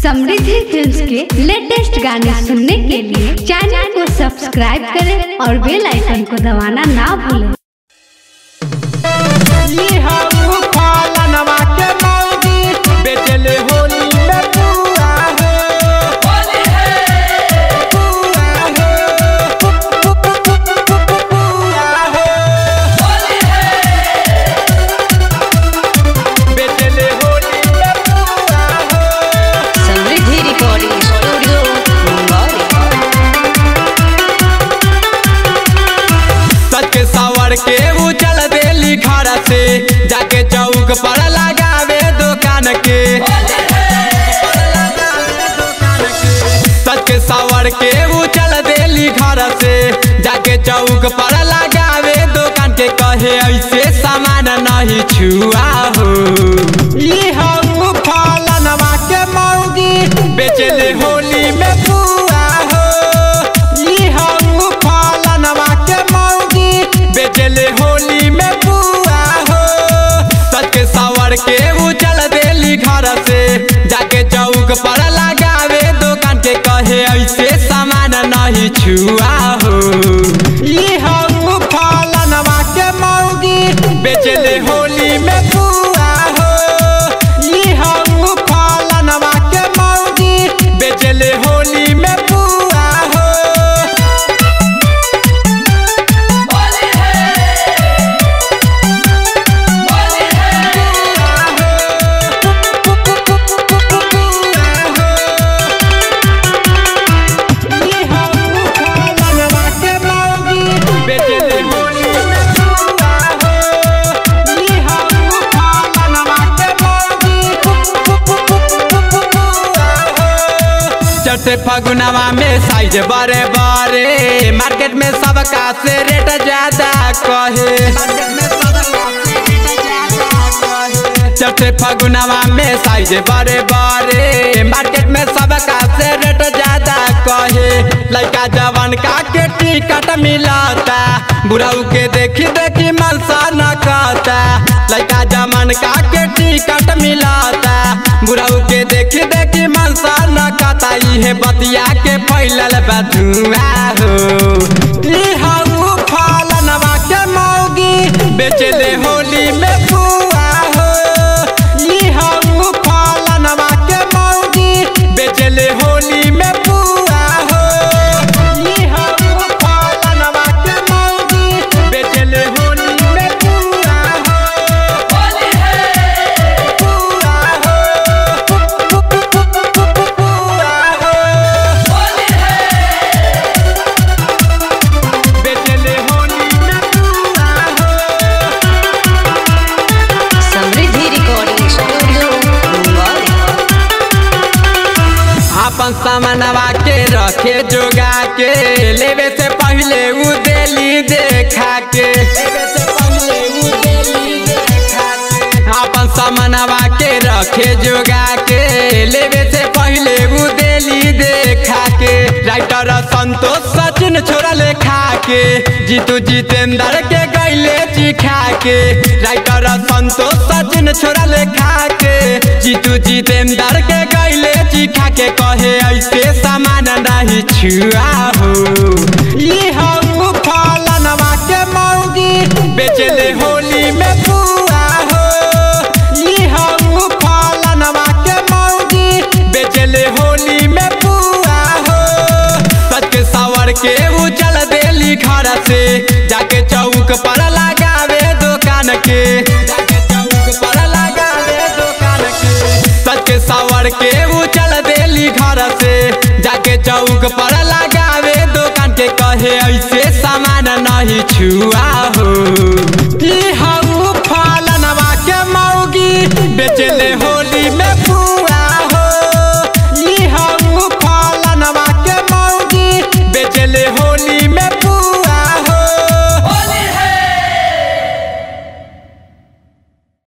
समृद्धि films के latest गाने सुनने के लिए चैनल को सब्सक्राइब करें और बेल आइकन को दबाना ना भूलें ई हम फलनवा के मौगी बेचले होली में पुआ हो होली है पुआ हो पुआ हो होली है बेचले होली में पुआ हो समृद्धि रिकॉर्डिंग स्टूडियो मुंबई सच के सवर के उछल देली घर से जाके चौक पर लगावे दुकान के सच के सवर के उछल देली घर से जाके चौक पर लगावे दुकान के कहे ऐसे सामान नहीं छुआ हो ई हम फलनवा के मौगी बेचले होली में पुआ हो ई हम फलनवा के मौगी बेचले होली में पुआ हो सच के सवर के उछल देली घर से जाके चौक पर लगावे दुकान के कहे ऐसे सामान नहीं छुआ हो ई हम फलनवा के मौगी बेचले होली में पुआ हो ई हम फलनवा के मौगी बेचले होली में पुआ हो चटे फगुनवा में साइज बड़े बड़े मार्केट में सबका से रेट ज्यादा कहे चटे फगुनवा में साइज बड़े बड़े मार्केट में सबका से रेट ज्यादा कहे लड़का जवान का के टिकट मिलता बुढ़ाऊ के देखी देखी मनसा न कहता लड़का जवान का के टिकट मिलता बुढ़ाऊ के देखी देखी मनसा न कहता इहे बतिया के फैलल बधुआ हो ई हऊ फलनवा के मौगी बेचले होली में पुआ हो ई हऊ फलनवा के मौगी बेचले होली में पुआ हो ई हऊ फलनवा के मौगी बेचले होली में पुआ हो होली है पुआ हो पुआ हो होली है बेचले होली में पुआ हो समृद्धि रिकॉर्डिंग स्टूडियो मुंबई अपन सामानवा के रखे जोगा के लेवे से पहले उ देली देखा के लेवे से पहले उ देली देखा के अपन सामानवा के रखे जोगा के लेवे से पहले उ देली देखा के राइटर संतोष सचिन छोड़ा लेखा के जीतू जितेंद्र के गैले चिखा के राइटर संतोष सचिन छोड़ा लेखा के जीतू जितेंद्र के गैले चिखा के कहे ऐसे सामान नहीं छुआ हो ई हम फलनवा के मौगी बेचले होली में पुआ हो ई हम फलनवा के मौगी बेचले होली में पुआ हो सच के सवर के उछल देली घर से जाके चौक पर लगावे दुकान के जाके चौक पर लगावे दुकान के सच के सवर के उछल देली घर से जाके चौक पर लगावे दुकान के कहे ऐसे सामान नहीं छुआ